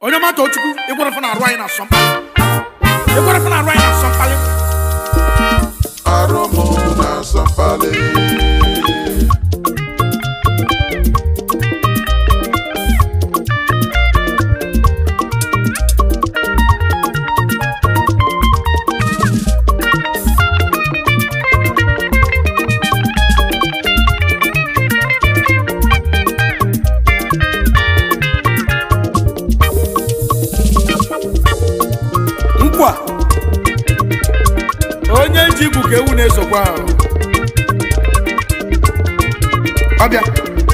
onye mata ochukwu ịgwara fana arụ anyị na asọ mkpali ịgwara fana arụ anyị na asọ mkpali Aromo na Sampale. nkwa onye ji igwu ka ewu na-esokwa ahụ ọbịa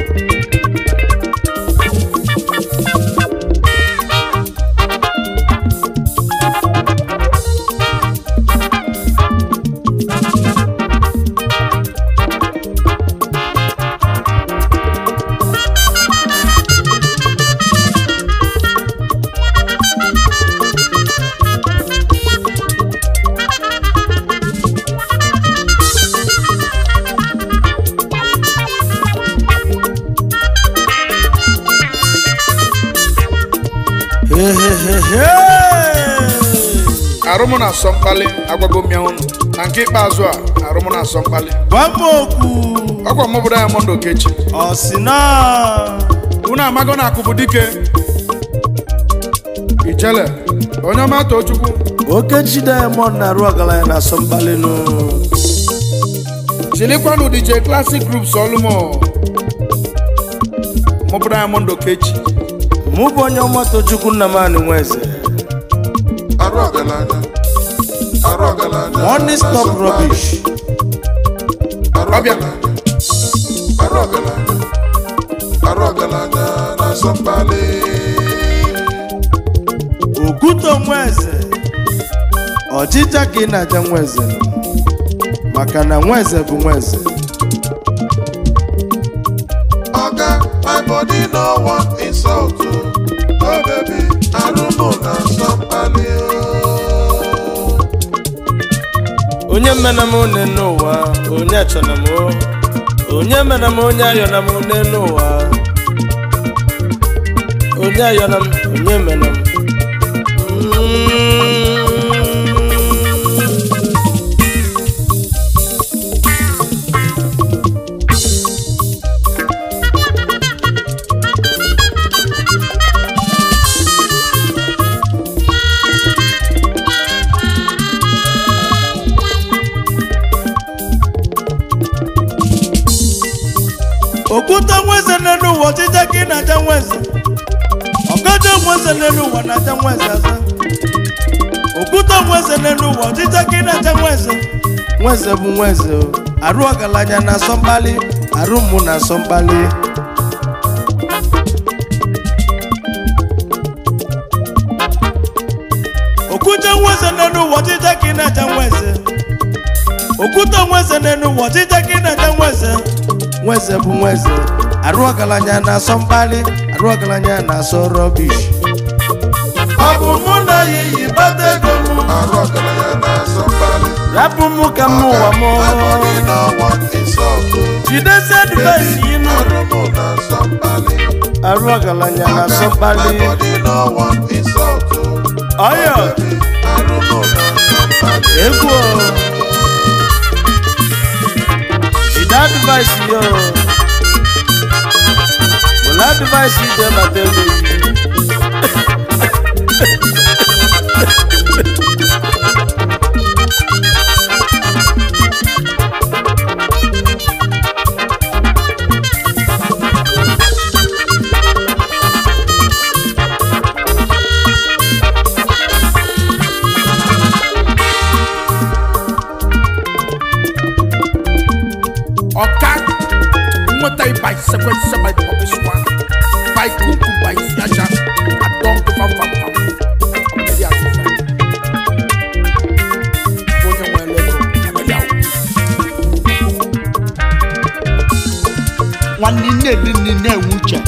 arụmụ na asọ mkpali agwago m ya ụnụ na nke ikpeazụ a arụmụ na asọ mkpali Gbamokwu ọkwa mụ bụ Diamond Okechi ọsịna unu amago na akụ bụ dike ijele onye ọma too chukwu Okechi Diamond na-arụ ọgaranya na asọmkpalinụ chilikwanụ DJ Classic Groups ọlụmọ mụ bụ Diamond Okechi mụ bụ onye ọma Tochukwu Nnamani Nweze Arụ ọgaranya. Arụ ọgaranya. Money na stop Sampale. rubbish Arụ Ọbịa. ọgaranya. Arụ ọgaranya. Arụ ọgaranya na Sampale. Okwuto Nweze ọchịcha ka ị na-aja Nweze nọ. maka na Nweze bụ Nweze Oga, my body no want insult. oh. Oh baby, Arumo na Sampale. oh. onye mena m one n'ụwa onye achọna m o. onye mena m onye ayọna m one n'ụwa onye ayọna m onye mena m Mm. okwute nweze n'elu ụwa ọchịcha ka ị na-aja nweze ọgaja nweze n'elu ụwa na-aja nweze aza okwute nweze n'elu ụwa ọchịcha ka ị na-aja nweze nweze bụ nweze o. arụ ọgaranya na-asọ mkpali arụ mụ na-asọ mkpali okwute nweze n'elu ụwa ọchịcha ka ị na-aja nweze okwute nweze n'elu ụwa ọchịcha ka ị na-aja nweze nweze bụ nweze arụ ọgaranya na-asọ mkpali arụ ọgaranya na-asọ rọbish ọ bụ mụ na ya iyi bata ego m Arụ ọgaranya na Sampale. rapụ mụ ka m ụwa m My body no want insult. oh. jidesi advaịs inu Arumo na Sampale. arụ ọgaranya na-asọ mkpali My body no want insult. oh. ọyọ Arumo na Sampale. egwu o. jide advaịs yo were advaịs ije mata ego yi ọka nweta by sequence by pọpịswa by kuku by siaja adọnkụ fafafam ọmọdé asịsa onye nwe lego amadi awụ nwanne nne dị nne na-enwe uche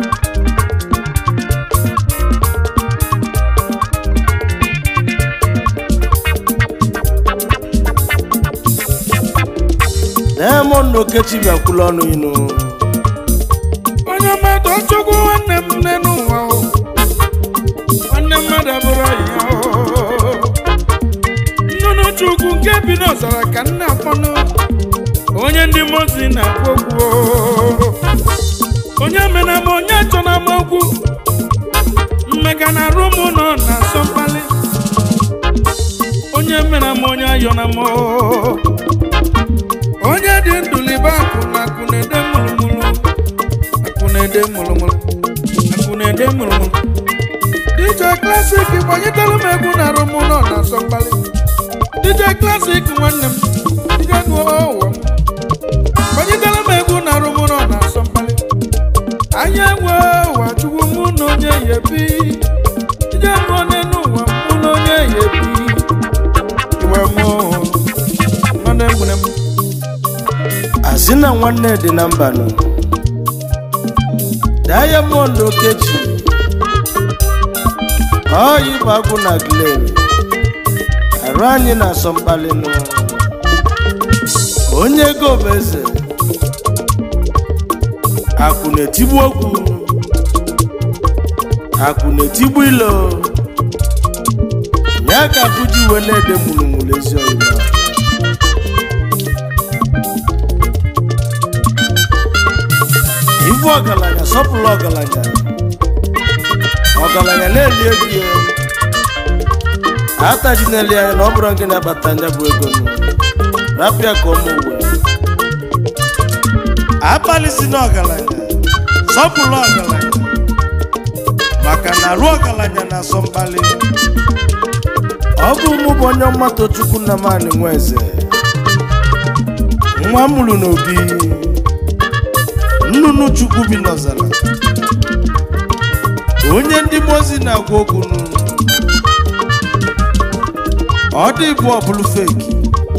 Diamond Okechi bịakwula ọnụ inu onye mmadụ chukwu nwanne m nne n'ụwa o nwanne mmadụ abụrụ ọyị ya oo. nnụnụ chukwu nke bi n'ọzara ka nna akpọnụ onye ndị mozi na-akpọ okwu oo. onye mena m onye achọ na m okwu mmega na arụ m nọ na asọ mkpali onye mena m onye ayọ na m oo. onye dị ndụ libe akụ na akụ na-ede mụlụmụlụ akụ na-ede mụlụmụlụ akụ na-ede mụlụmụlụ DJ Classic gbanyetara m egwu na arụ m nọ na asọ mkpali DJ Classic nwanne m DJ ṅụọ ụwa m gbanyetara m egwu na arụ m nọ na asọ mkpali anya enwe ụwa chukwu mụ na onye ya ebi DJ ṅụọ n'elu ụwa mụ na onye ya ebi iwe mụ nwanne m nwere m asị na nwanne dị na mba nọ diamond okechi ọyị bụ agwụ na glen arụ anyị na-asọ mkpali nụ onye ego bụ eze akụ na-etigbu okwu akụ na-etigbu ilo ya ka akụ ji wee na-ede mụrụmụrụ ezi ọyịba ibu ọgaranya sọpụrụ ọgaranya ọgaranya na-eli ego ya ataji na-eli anya na ọ bụrụ gị na-abata nya bụ ego nụ rapịa ka ọmụ uwe abalị si na ọgaranya sọpụrụ ọgaranya maka na arụ ọgaranya na-asọ mkpali ọ bụ mụ bụ onye ọmata chukwu nna m anị nwa eze nwa m mụrụ n'obi nnụnụ chukwu bi n'ọzara onye ndị mozi na-agwa okwu nụ ọ dị bụ ọbụlụ feki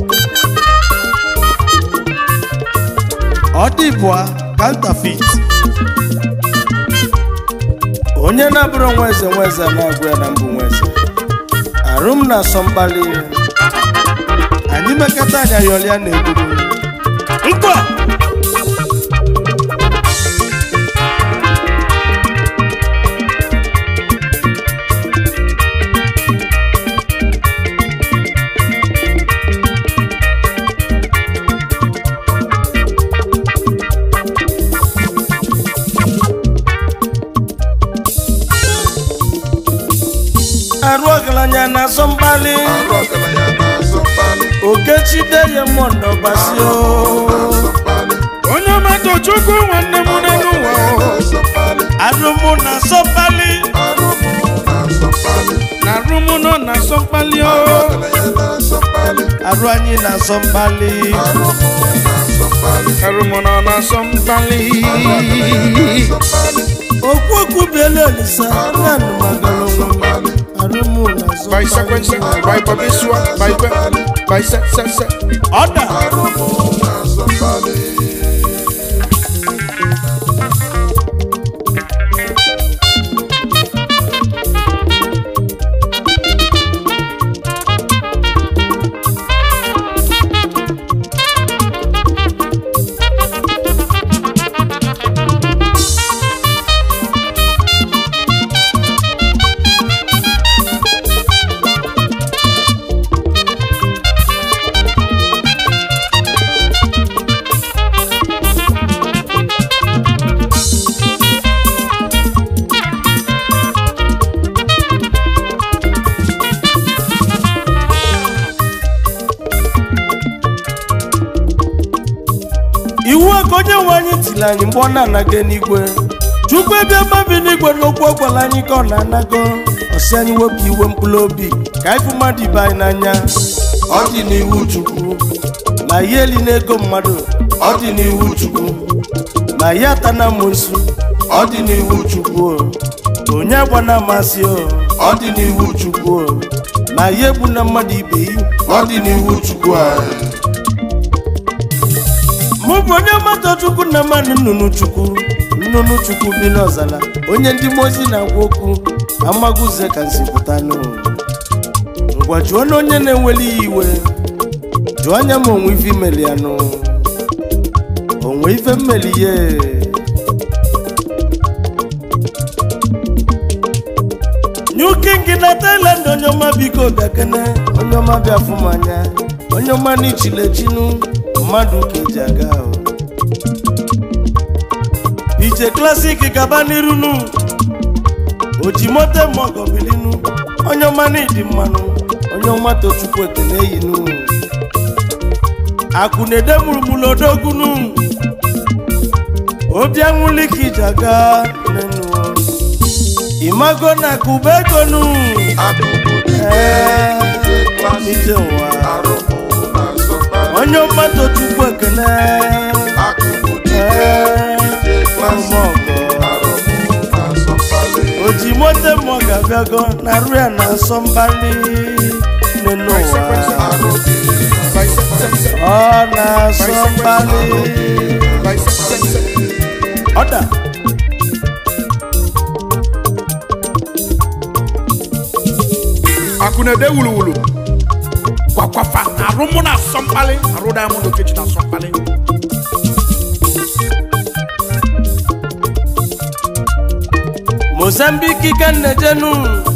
ọ dị bụ kantafit onye na-abụrụ nwa eze nwa eze na-agwa ya na mbụ nwa eze arụ m na-asọ mkpali anyị mekata anya yọlịa na-egburu nkwa arụ ọgaranya na-asọ mkpali arụ ọgaranya na-asọ mkpali okechide ya mọndọ gbasio na-asọ mkpali onye ọmata chukwu nwanne m n'elu ụwa oo. na-asọ mkpali arụmụ na-asọ mkpali arụ m na-asọ mkpali na arụ m nọ na asọ mkpali arụ oo. ọgaranya na-asọ mkpali arụ anyị na-asọ mkpali arụ m na-asọ mkpali arụ m nọ na asọ mkpali na-asọ mkpali okwu okwu biela olisa nanụ magara onwe m arụmụ na-asọ by sequence mkpali by babesua by be by se se se ọda arụ m na-asọ mkpali iwu a ka onye nwe anyị tiri anyị mgbe ọ na-anaga n'igwe chukwu ebe mmabi n'igwe n'okwu ọ gwara anyị ka ọ na-anago ọsị anyị wepụ iwe mkpụrụ obi ka anyị fụ mmadụ ibe anyị n'anya ọ dị n'iwu chukwu na ya eli n'ego mmadụ ọ dị n'iwu chukwu na ya ata na amosu ọ dị n'iwu chukwu o. onye agba na amasị o ọ dị n'iwu chukwu o. na ya egbu na mmadụ ibe yi ọ dị n'iwu chukwu anyị mụ bụ onye mmadụ chukwu na mmadụ nnụnụ chukwu nnụnụ chukwu bi n'ọzara onye ndị mozi na-agwa okwu amaguze ka nsi pụta n'ụwa ngwa jụọ na onye na-enweli ya iwe jụọ anya ma onwe ife imeli ya nụ onwe ife mmeli ya new king na thailand onye ọma biko bịakene onye ọma bịa fụ m anya onye ọma n'ichilechinu mmadụ ka eji aga ahụ ije klasik gaba n'irunu ojimote mọgọbilinu onye ọma n'ịdị mmanụ onye ọma tochukwu ekene yinu akụ na-ede mụrụmụrụ odogunu obi anwụli ka ije aga nenu imago na akụba egonu ee ije ụwa onye ọma tochukwu ekene ee ọmọgọ oji mote mmụọ ga-abịago na arụ ya na asọ mbali nenu ụwa ọ na-asọ mbali ọda akụ na-ede wuluwulu kwakwafa arụ mụ na asọ mkpali arụ diamond okechi na asọ mkpali mozambiki ka nnejenu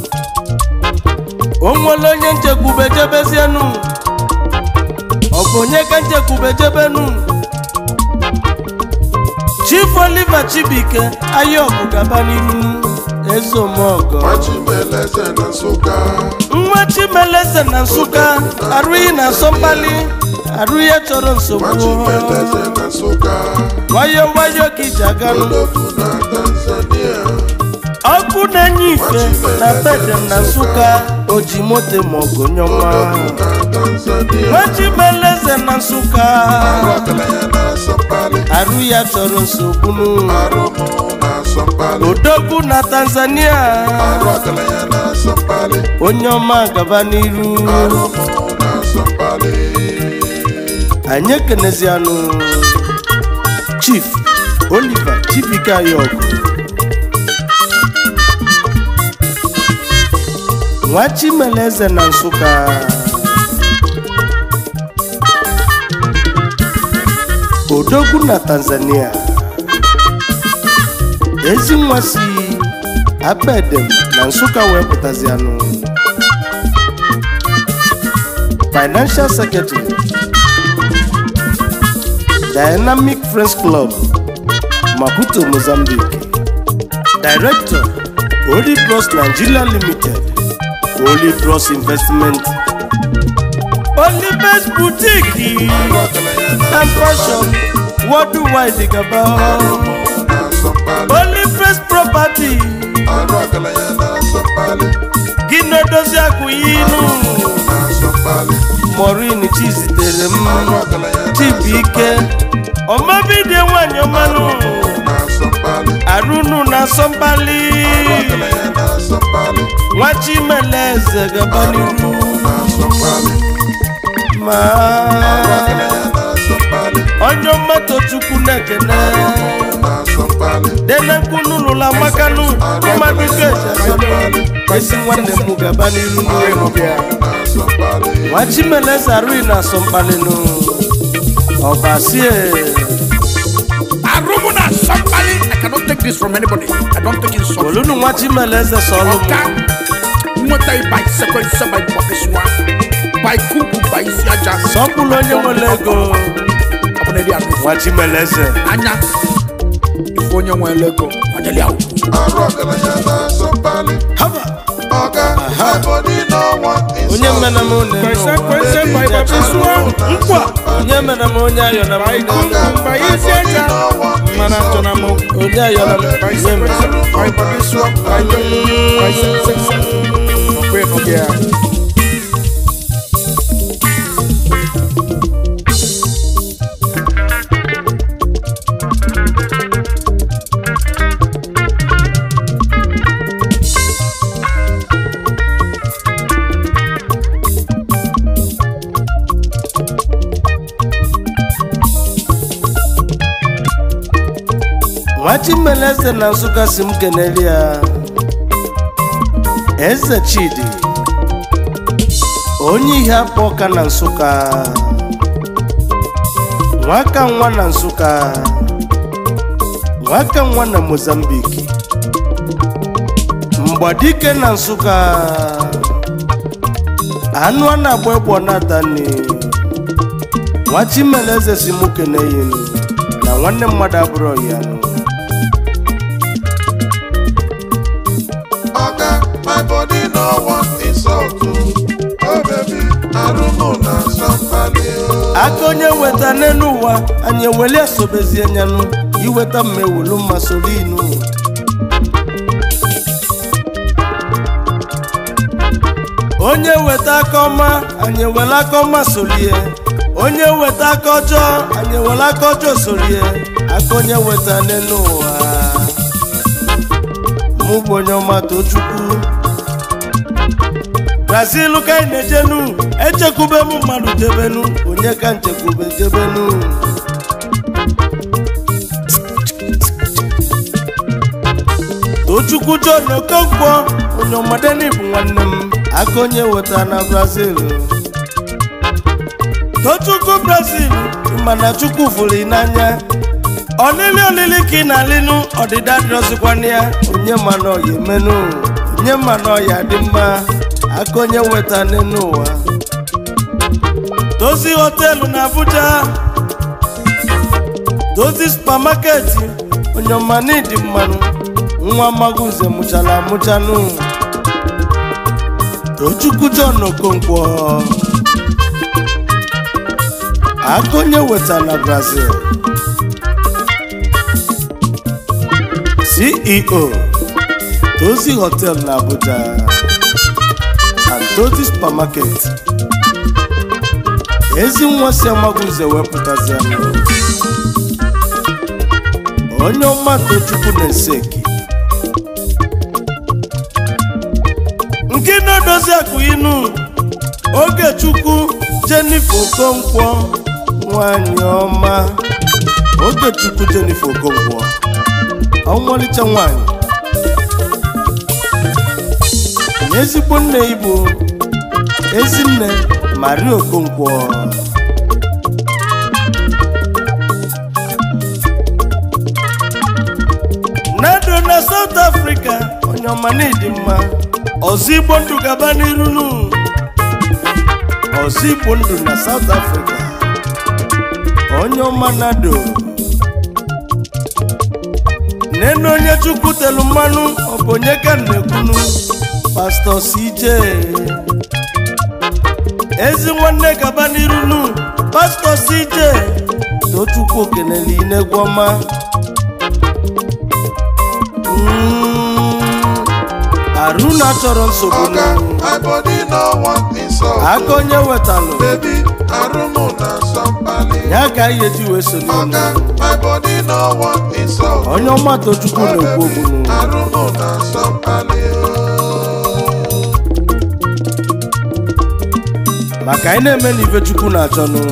onwere onye nchekwube jebezienu ọ bụ onye ka nchekwube jebenu chief oliver chibike ayọbụ gaba n'ihu ezeomogo Machimeleze na Nsụka nwa chimeleze na nsụka arụghị na asọmkpali arụ ya chọrọ nsogbu Machimeleze na Nsụka wayo wayo ka iji aganụ Odogwu na Tanzania ọkụ na-enye ife na bedem na nsụka oji moto maọgụ nyọma Odogwu na Tanzania nwachimeleze na nsụka Ọgaranya na Asọmpali arụ ya chọrọ nsogbu Arụmụ na Asọmpali odogwu na tanzania Ọgaranya na Asọmpali onye ọma gaba n'iru Arụmụ na Asọmpali anyị ekenezianụ chief oliver chibike ayọgụ nwa chimeleze na nsụka odogwu na tanzania ezi nwa si abedem na nsụka wee pụtazianụ financial secretary dynamic friends club maputo mozambique director holy bros nigeria limited holy bros investment holy best boutique and fashion worldwide gaba na Asọmpali holy best property Ọgaranya na Asọmpali gị na-edozi akụ inu na Asọmpali morin chizitere m Ọgaranya na chibuike ọmabidie nwanyị ọmanụ na Asọmpali arụnụ na asọmpali Ọgaranya na Asọmpali nwa chimeleze gaba n'iru na Asọmpali ma Ọgaranya na Asọmpali onye mmadụ chukwu na-ekene na Asọmpali denekpunulụla makanụ mmadụ keji esi nwanne m gaba n'iru na Asọmpali nwa chimeleze arụghị na asọmpalịnụ ọbasie arụ mụ na asọ mkpali i cannot take this from anybody i don't take insult olunu nwa chimeleze sọlụ ọka m nweta ịba isekwense ba ịgbakesịwa ba ikuku ba isi aja sọpụrụ onye nwere ego ọ bụ na edi anụ ife nwa chimeleze anya ife onye nwere ego ọnyeli ahụ Arụ ọgaranya na Asọmpali haba Ọga Ebonyi no want onye insult mena m one kwese n'ụwa kwese ba ịgbakesịwa nkwa onye mena m onye ayọ na m ba ikuku ba isi aja mana achọ na mụ onye ayọ na m ba onye isekwense mena ba ịgbakesịwa ba ikuku ba isi aja ọkwa ịnọgị ya nwa chimeleze na nsụka si m kenere ya eze chidi onye ihe akpọ ọka na nsụka nwaka nwa na nsụka nwaka nwa na mozambiki ọgbadike na nsụka anụ a na-agba egbo natani nwa chimeleze si mụ keneyenu na nwanne mmadụ abụrụ ya nụ Oga, my body no want insult. oh. Oh baby, arụmụ na somebody. oh. aka onye weta n'elu ụwa anyị eweli esobezie nyanụ iweta mma ewelu mma soro inu onye weta aka ọma anyị ewele aka ọma solie onye weta aka ọjọọ anyị ewele aka ọjọọ solie aka onye weta n'elu ụwa mụ bụ onye ọma tochukwu brazil ka anyị na-ejenu echekwube m mmadụ jebenu onye ka nchekwube jebenu tochukwu john okonkwo onye ọmadeni bụ nwanne m aka onye weta na brazil tochukwu brazil mana chukwu fụrụ ị n'anya ọlịlị olili ka ị na-alịnụ ọdịda dịrọzikwana ya onye ma na ọya emenu onye ma na ọya dị mma aka onye weta n'elu ụwa dozi họteelụ na abuja dozi supamaketi onye ọma n'ịdị mmanụ nwa magunze mụchara amụchanụ tochukwu john okonkwo aka onye weta na brazil ceo tozi hotel na abuja and tozi supermarket ezi nwa si amagunze wepụtazi anụ onye ọma tochukwu na-eseki nke na-edozi akụ inu ogechukwu jenifer okonkwo nwanyị ọma ogechukwu jenifer okonkwo ọnwalicha nwanyị na ezigbo nne igbo ezinne maria okonkwo nado na south africa onye ọma na ịdị mma ọzọ igbo ndụ gaba n'iru nu ọzọ igbo ndụ na south africa onye ọma nado nene onye chukwu telu mmanụ ọ bụ onye ka m na-ekwunu pastọ cj ezi nwanne gaba n'iru nu pastọ cj tochukwu okenele inegwu ọma Mm, arụna chọrọ nsogbu Oga, nu my body no want insult. aka onye wetalụ Baby, arụmụ na somebody. ya ka anyị eji wee sonye unu Oga, my body no want insult. onye ọma tochukwu Oh na-ekwu baby, okwu nu arụmụ na somebody. maka anyị na-eme na ife chukwu na-achọ nụ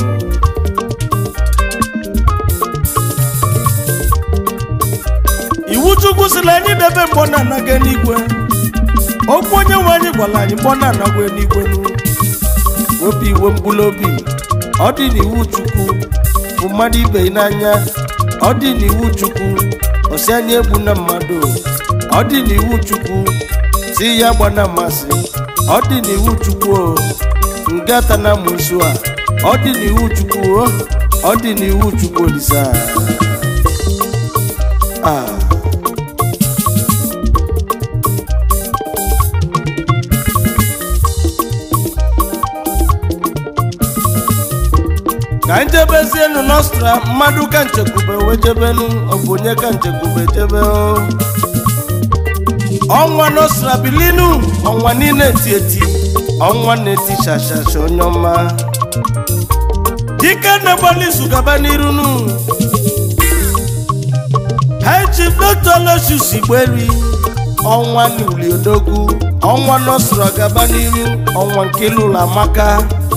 iwu chukwu si na anyị debe mgbọ na-anaga n'igwe okwu onye nwe anyị gwara anyị mgbọ na-anagwa n'igwe nụ wepụ iwe mkpụrụ obi ọ dị n'iwu chukwu bụ mmadụ ibe ya n'anya ọ dị n'iwu chukwu osi anya egbu na mmadụ ọ dị n'iwu chukwu si ya gba na mmasị ọ dị n'iwu chukwu o ngata na musu a ọ dị n'iwu chukwu o ọ dị n'iwu chukwu olisa ah. ka njebezienu nostra mmadụ ka nchekwube wee jebenu ọ bụ onye ka nchekwube jebe o ọnwa nostra bilinu ọnwa niile eti eti ọnwa na-eti shashasha onye ọma dike na-agbalị izu gaba n'iru nu high chief dr losius igberi ọnwa n'uli odogwu ọnwa nostra gaba n'iru ọnwa nke lụrụ amaka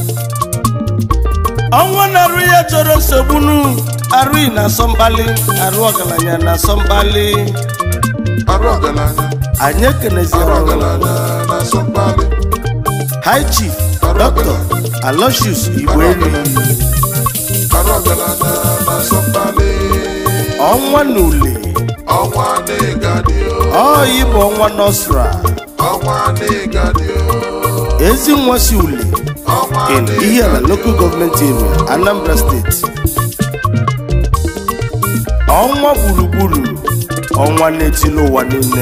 ọnwa na-arụ ya chọrọ nsogbu nu arụghị na asọmkpali arụ ọgaranya na asọmkpali Arụ ọgaranya, anyị ekeneziara arụ ụlọ ọgaranya na somebody. high chief dr alosius igberi Arụ ọgaranya na somebody. ọnwa na ule ọnwa n'ịgadị o ọ ịbụ ọnwa nọsra ọnwa n'ịgadị o ezi nwa si ule ọnwa in Ihiala local government area Anambra State ọnwa gburugburu ọnwa na-etili ụwa niile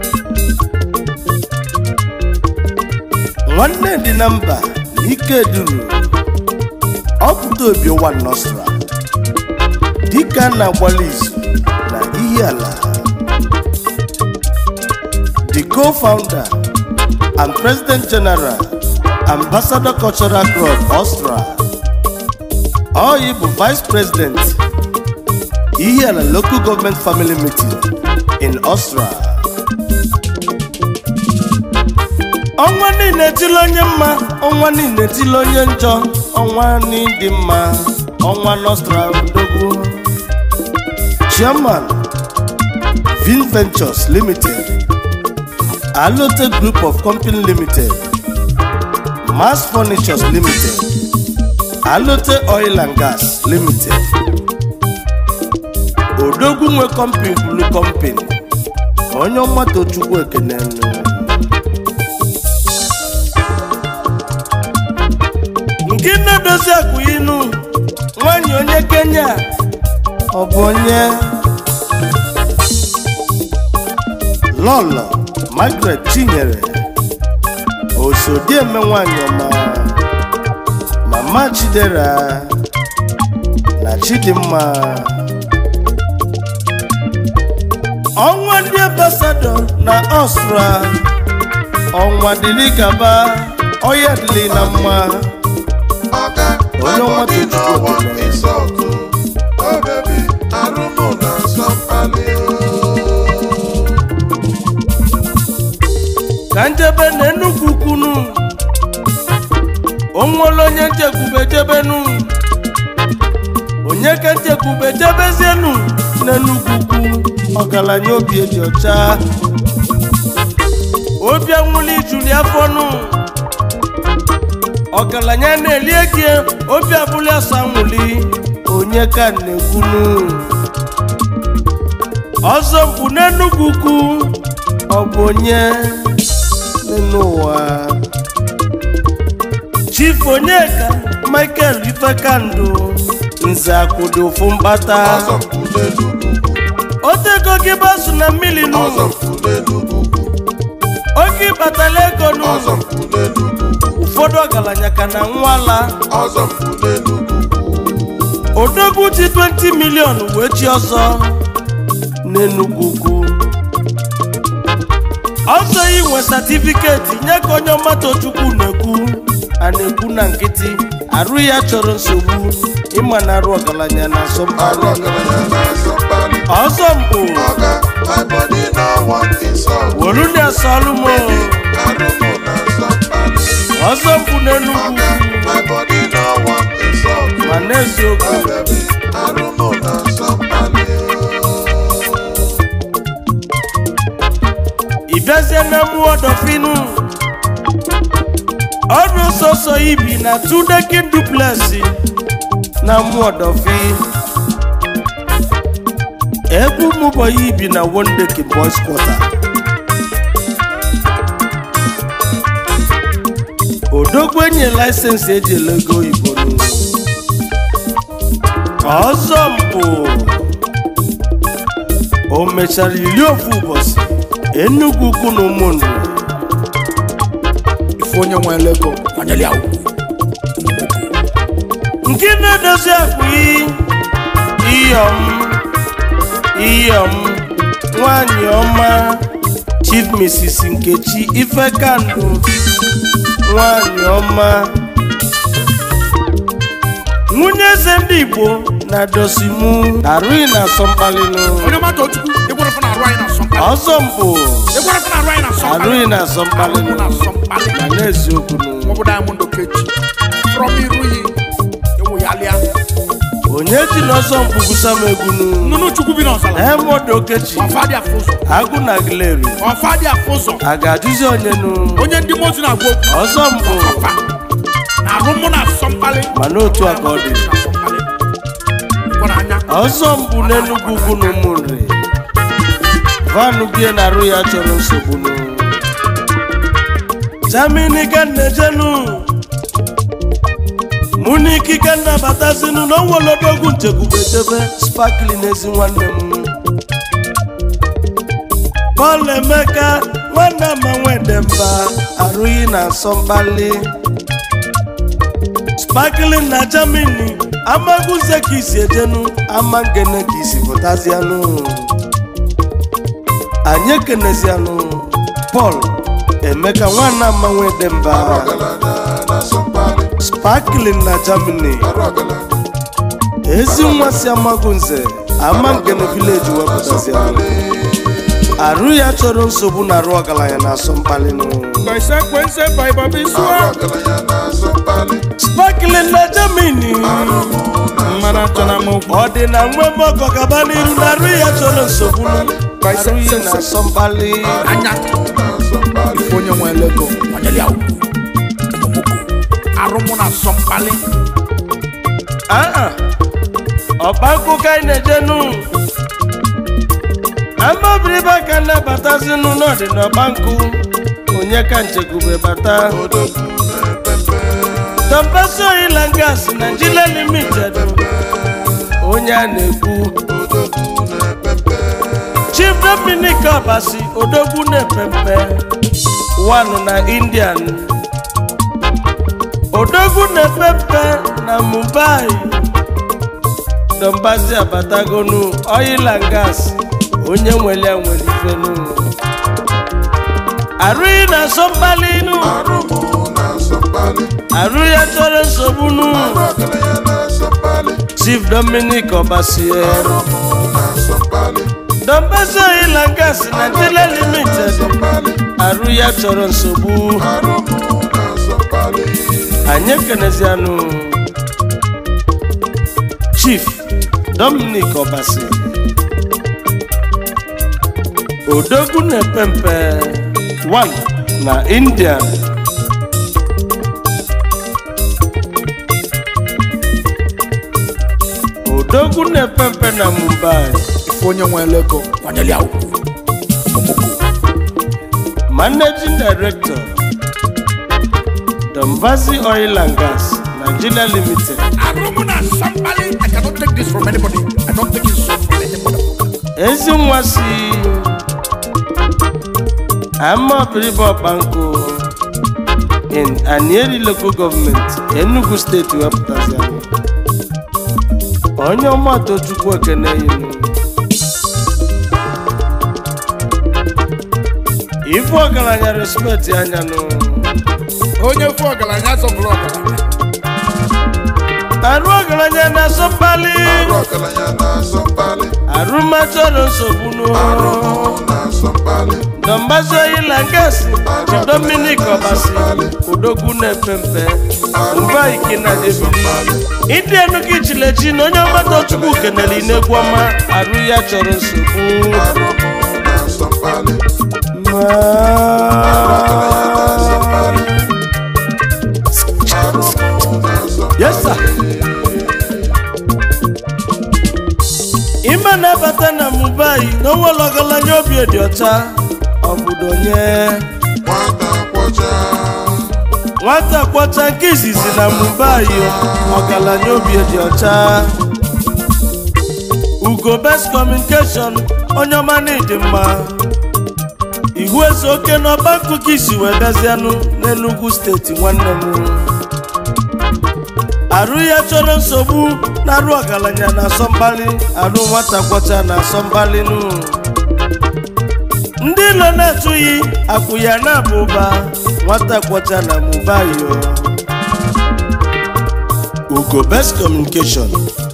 nwanne dị na mba na ike duru ọpụta obi ụwa nọsra dịka a na-agbalị izu na Ihiala the co-founder and president general ambassador cultural club Austria Oyi bụ vice president Ihiala local government family meeting in Austria ọnwa niile etili onye mma ọnwa niile etili onye njọ ọnwa n'ịdị mma ọnwa Nostra odogwu chairman Vin Ventures Limited Alote Group of Company Limited Mass Furnitures Limited Alote Oil and Gas Limited Odogwu nwe company blue company onye ọmata Chukwu ekene nke na-edozi akụ inu nwanyị onye Kenya ọ bụ onye lọlọ Margaret Chinyere osodieme nwanyị ọma mama Chidera na Chidimma ọnwa ndị ambasadọ na Ọstra ọnwa dịrị gaba ọya dịrị na mma ọga Onye ọma abọdị Tochukwu n'ọwa ekele. ịsọtụ o bebi arụmụ na nsọ mkpali ka njebe na enugwu kwunu onwere onye nchekwube jebenu onye ka nchekwube jebezienu n'enugwu kwu ọgaranya obi eji ọcha obi anwụli juli afọnụ ọgaranya na-eli egi obi abụli asa nwụli onye ka na-ekwunu ọzọ mkpu n'enugwu kwu ọ bụ onye n'ụwa chief onyeka michael ifekandụ nze akwụdo ofu mkpata ọzọ mpụ n'enugwu otego gị basu na mmiri nụ ọzọ mpụ n'enugwu oge ịkpatala ego nụ ọzọ mpụ n'enugwu ụfọdụ ọgaranya ka na nwala ọzọ mpụ n'enugwu odogwu ji 20 milion wee chi ọzọ n'enugwu ugwu ọzọ inwe satifiketi nye ka onye ọmatochukwu na-ekwu a na-ekwu na nkịtị arụ ya chọrọ nsogbu ịma na arụ ọgaranya na arụ asọmpi ọgaranya na nsọ mkpali ọzọ mpụ ọga abọdị n'ọwa ịsọtụ wolu na-asọlụ m arụmụ na nsọ mkpali ọzọ mpụ n'enugwu ọga abọdị n'ọwa ịsọtụ ma n'eziokwu o bebi arụmụ na nsọ mkpali ịbịazie na mmụọ dọfinu ọdụ sọsọ ibi na tudekin duplesi na mmụọ dọfi egwu mụbọyị ibi na wondekin boys quarter odogwu enye laịsensị eji ele ego oyibo n'ụlọ ọzọ mpụ o mechara iri ofu ụbọchị enugwu ukwu na ụmụnri ife onye nwe ego kwanyere ya ugwu nke na-edozi akpa iyom iyom nwanyị ọma chief mrs nkechi ifekandụ nwanyị ọma nwunye eze ndị igbo na dosimu arụghị na asọmkpalinu onye mata ochukwu ịgwara fana arụ anyị na asọmkpali ọzọ mpụ ịgwara fana arụ anyị na asọmkpali arụghị na asọmkpalinu Arụmụ na asọmkpali ma n'eziokwu nu maọbụ diamond okechi from iruyi ewu ya lịa onye ji n'ọzọ mpụ gwusa m egwu nu nnụnụ chukwu bi n'ọzara Emod Okechi ọfa dị afọ ụzọ agụ na gileri ọfa dị afọ ụzọ a ga-ajụzi onye nu onye ndị mozu na-agwa okwu ọzọ mbụ ọfa na arụmụ na asọmkpali ma n'otu a ka ọ dị na asọmkpali gwara anya ọzọ mbụ n'enugwu ugwu na ụmụnri vanụ bie na arụ ya chọrọ nsogbu nụ jamini ka nnejenu mụ na ikike nnabatazinu na onwelodogwu nchekwubedebe spakli n'ezi nwanne m Paul Emeka nwanne ama nwedemba arụghị na asọmkpali sparkling na Germany amaguze ka isi ejenu ama ngene ka isi pụtazianụ anyị ekenezianụ Paul Emeka nwanne ama nwedemba ọgaranya na asọmpali sparkling na Germany arụ ọgaranya ezi nwa si amagunze ama ngene village wepụtazianụ arụ ya chọrọ nsogbu na arụ ọgaranya na asọmkpali nụ Consequence by Bobby arụ Swag. ọgaranya na asọmpali sparkling na Germany Mmadụ achọ na mụ ọ dị na nwe mọkọ gaba n'iru na arụ ya chọrọ nsogbu arụ ya na asọmkpali anya na asọmpali ife onye nwe lego onyeli ya ugwu ọmụmụkụ arụmụ na asọmpali aa ọkpankụ ka anyị na-ejenu amabiribe ka nnabatazinụ n'ọdị n'ọkpankụ onye ka nchekwube bata odogwu na-epepe tọmpesi oyila gas Nigeria limited onye a na-ekwu odogwu na-epepe chief dominic ọbasi odogwu na-epempe one na indian odogwu na-epempe na mumbai dombazi abatagonu oil and gas onye nwere ya nwere ifenu arụghị na asọmkpali nu arụmụ na asọmpali arụ ya chọrọ nsogbu nu arụ ọgaranya na asọmpali chief dominic ọbasi arụmụ na asọmpali dombazi oil and gas nigeria limited asọmpali arụ ya chọrọ nsogbu arụmụ na asọmpali anyị ekenezianụ chief dominic obasi odogwu na-epe mpe 1 na india odogwu na-epe mpe na mumbai ife onye nwe lego onyeli ya ugwu ọmụmụkụ managing director dombazi oil and gas nigeria limited arụmụ na asọmpali I cannot take this from anybody I don't take it so from anybody ezi nwa si amaọbiribe ọkpankụ in anieri local government enugu steeti wepụtazi anyị onye ọmụatọ chukwu ekene yinu ife ọgaranya respeti anyanụ onye fụ ọgaranya zọpụrụ ọgaranya arụ ọgaranya na-asọ mkpali arụ ọgaranya na asọmpali arụmachọrọ nsogbu n'ụlọ arụmụ na asọmpali Dombazi oyila ngasi ji Dominic Obasi odogwu na-epe mpe mba ike na ebili ịdị enu gị chilechi na onye ọgbata chukwu kenere inegwu ọma arụ ya chọrọ nsogbu arụmụ na asọmpali arụmụ na asọmpali Yes, sir. ime na-abata na Mumbai na onwere ọgaranya obi dị ọcha obodo onye nwata kwọcha nwata kwọcha nke izizi na Mumbai ọgaranya obi dị ọcha ugo best communication onye ọma na ịdị mma ihu eze oke n'ọba akụkọ isi wee bịazianụ n'Enugu steeti nwanne m arụ ya chọrọ nsogbu na arụ ọgaranya na asọmkpali arụ nwata kwọcha na asọmkpali nụ ndị ilo na-atụghị akwụ ya na-aba ụba nwata kwọcha na mubayo ugo best communication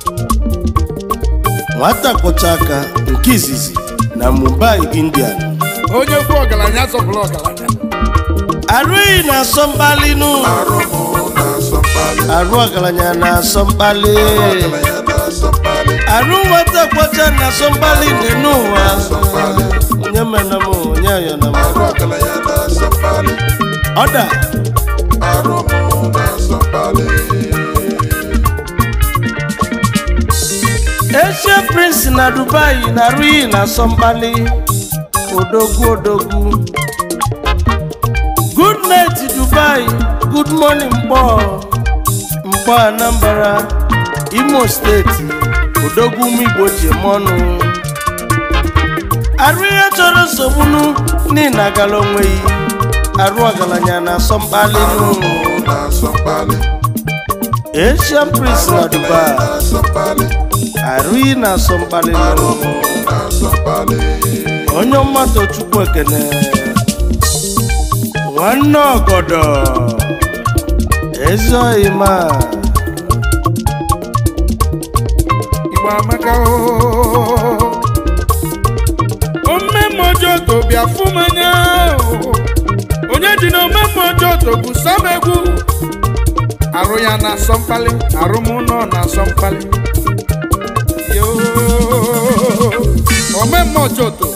nwata kwọcha aka nke izizi na mumbai indian onye fụ ọgaranya zọpụrụ ọgaranya arụghị na asọmkpali nụ arụmụ na asọmpali arụ ọgaranya na asọmkpali ọgaranya na asọmpali arụ nwata kwọcha na asọmkpali dị n'ụwa onye mena m onye ayọna m arụ ọgaranya na asọmpali ọda arụmụ na asọmpali Asia prince na dubai na arụghị na asọmkpali odogwu odogwu good night dubai good morning mkpọ mkpọ anambra imo steeti odogwu ụmụ igbo ji eme ọnụ arụ ihe chọrọ nsogbunu n'ihi agala onweghị arụ ọgaranya na asọmkpali nụ Arụmụ na-asọ mkpali. asian prince na dubai Na-asọ mkpali. arụghị na asọmkpali nụ Arụmụ na-asọ mkpali. onye mmadụ chukwu ekene nwanne ọgọdọ ezi ọyịma igbo amaka oo. omemme ọjọọ to bịa fụ m anya oo. onye ji na omemme ọjọọ to bụ sam egwu arụ ya na-asọ mkpali arụ m nọ na-asọ mkpali Yoo. omemme ọjọọ to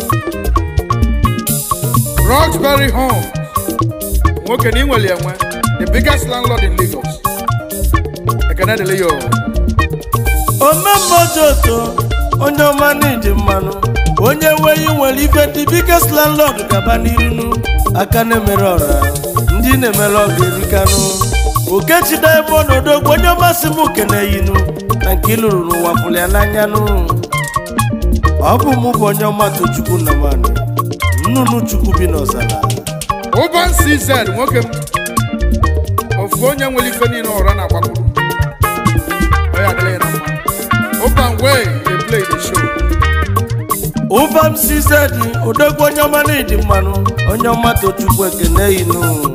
Roxbury Home nwoke na inwere enwe the biggest landlord in Lagos ekene dịrị ya oo. omemma ojoto onye ọma n'iji mmanụ onye nweghị nwere ife ndị biggest landlord gaba n'irinu aka na-emere ọra ndị na-emere ọga erikanụ okechida ebe ọnọdụ onye ọmasị m keneyinu na nke ịlụrụ n'ụwa pụrụ ya n'anyanụ ọ bụ mụ bụ onye ọma tochukwu nnamani nnụnụ chukwu bi n'ọzara Urban CZ nwoke m ofu onye nwere ife niile ụra na-agbakwuru ọ ya adịla ya na mma Urban way dey play the show ụbam sizedi odogwu onye ọma n'ịdị mmanụ onye ọma tochukwu ekene inu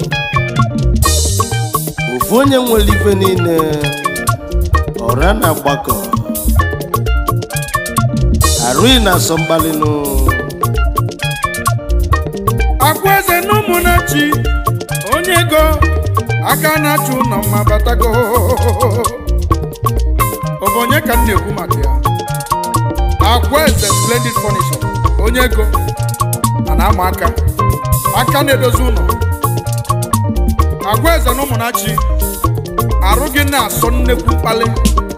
ofu onye nwere ife niile ọra na agbakọ arụghị na asọ mgbalịnụ akwa eze na ụmụnachi onye ego aka na-achụ ụlọ mma batago ọ bụ onye ka m na-ekwu maka ya akwa eze splendid furniture onye ego a na-ama aka aka na-edozi ụlọ akwa eze na ụmụnachi arụ gị na-asọ nnekwu mkpali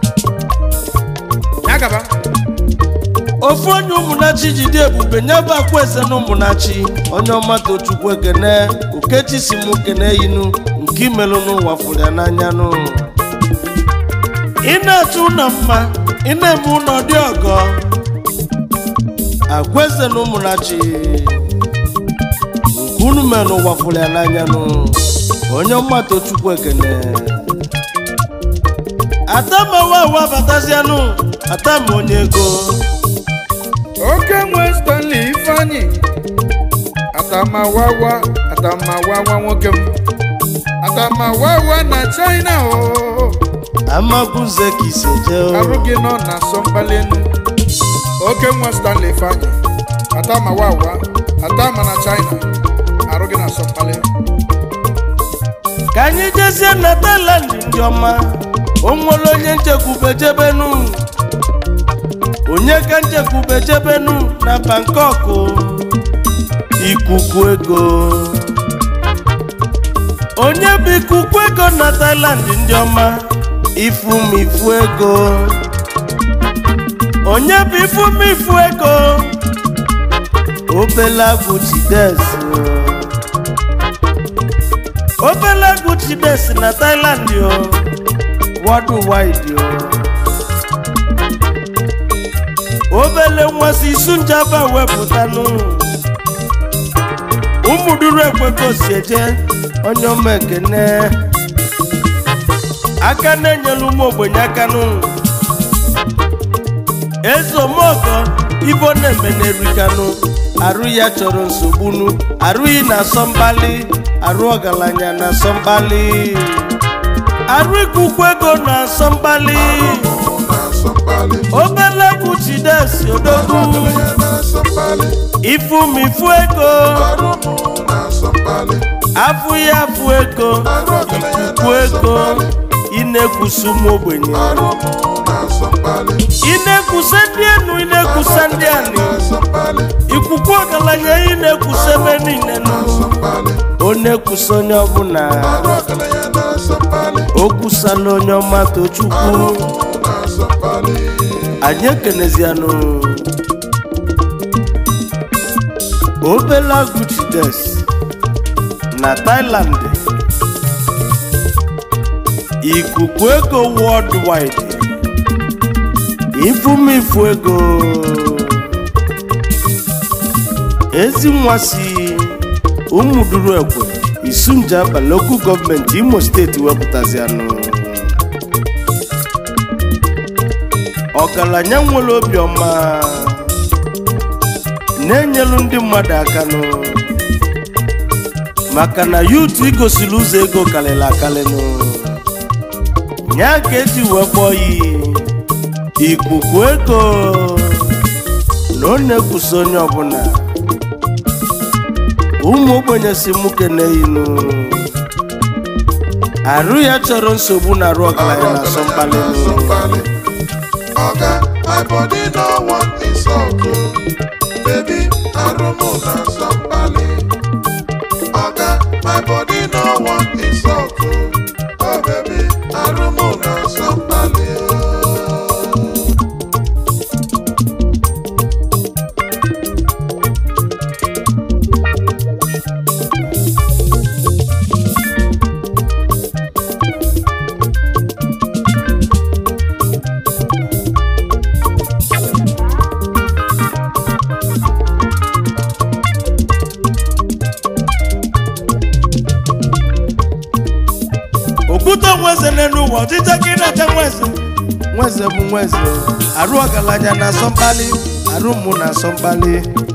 ya gaba ofu onye ụmụnachi jide ebube nye bụ akwa eze na ụmụnachi onye ọma tochukwu ekene okechi si m kene inu nke imelụ n'ụwa fụrụ ya n'anya nụ ị na-achọ ụlọ mma ị na-eme ụlọ dị ọgọ agwa eze na ụmụnachi nke unu mere n'ụwa fụrụ ya n'anya nụ onye ọma tochukwu ekene atamawa awa batazianụ atama onye ego oke nwe stanley ifeanyi atamawawa atamawawa nwoke m atamawawa na china o amagunze ka isi eje arụ o gị nọ na asọmkpali enu oke nwe stanley ifeanyi atamawawa atama na china arụ gị na asọmkpali ka anyị jezie na Thailand ndị ọma o nwere onye nchekwube jebenu onye ka nchekwube jebenu na Bangkok ikuku ego onye bụ ikuku ego na Thailand ndị ọma ifumifu ego onye bụ ifumifu ego obele agwụ Chides obele egwu chides na Thailand o worldwide o obele nmasị isu njaba wepụtanụ ụmụduru ekweko si eje onye ọma ekene aka na-enyelu ụmụ ogbenye aka nụ ezomọgọ ibo na-eme n'erikanụ arụ ya chọrọ nsogbunu arụghị na asọmbali arụ ọgaranya na asọmbali arụ ikuku ego na asọmbali Arụmụ na-asọ mkpali. obele egwu chidesi odogwu Ọgaranya na-asọ mkpali. ifumifu ego Arụmụ na-asọ mkpali. afụ ya afụ ego Arụ ọgaranya ikuku na-asọ ego mkpali. ị na-ekwusa ụmụ ogbenye Arụmụ na-asọ mkpali. ị na-ekwusa ndị enu ị na-ekwusa ndị ani Na-asọ mkpali. ikuku ọgaranya ị na-ekwusa ebe niile nụ Na-asọ mkpali. ọ na-ekwusa onye ọbụla Arụ ọgaranya na-asọ mkpali. o kwusala onye ọma tochukwu Arụmụ na-asọ mkpali. anyị ekenezianụ obela guchides na thailand ikuku ego worldwide ifumifu ego ezi nwa si ụmụduru ekwe isunjaba lokal gọọmenti imo steeti wepụtazianụ ọgaranya nwere obiọma na-enyelu ndị mmadụ aka nụ maka na yutu igosiri ụzọ ego karịrị akarịnụ ya ka eji wee kpọọ ya ikuku ego na ọ na-ekwusi onye ọbụla ụmụ ogbenye si mụ keneyinu arụ ya chọrọ nsogbu na arụ ọgaranya na asọ mkpali nụ. Oga, my body no want insult o. Baby, arumu na somebody. Oga, my body no want insult o. Oh baby, arumu na somebody. okwute nweze n'elu ụwa ọchịcha ka ị na-acha nweze nweze bụ nweze arụ ọgaranya na asọ mkpali arụ mmụ na asọ mkpali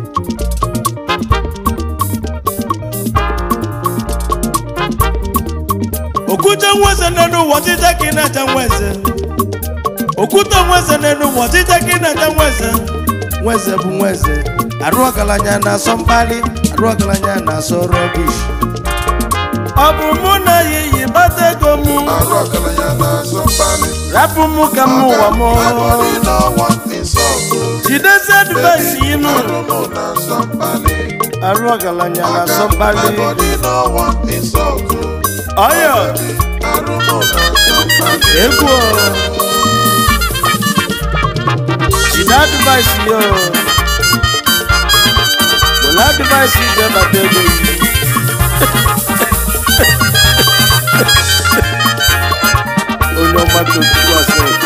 okwute nweze n'elu ụwa ọchịcha ka ị na-acha nweze okwute nweze n'elu ụwa ọchịcha ka ị na-acha nweze nweze bụ nweze arụ ọgaranya na asọ mkpali arụ ọgaranya na asọ rọbish ọ bụ mụ na ya iyi bata ego mụ Arụ ọgaranya na somebody. rapụ mụ ka m ụwa m My body no want insult o. jidezi advaịsị inu Arumu na somebody. arụ ọgaranya na Oga, asọmpali my body no want insult o. ọyọ Arumu na somebody. egwu o. jide advaịsị yo were advaịsị ije bata ego yi onye ọma tochukwu asịrị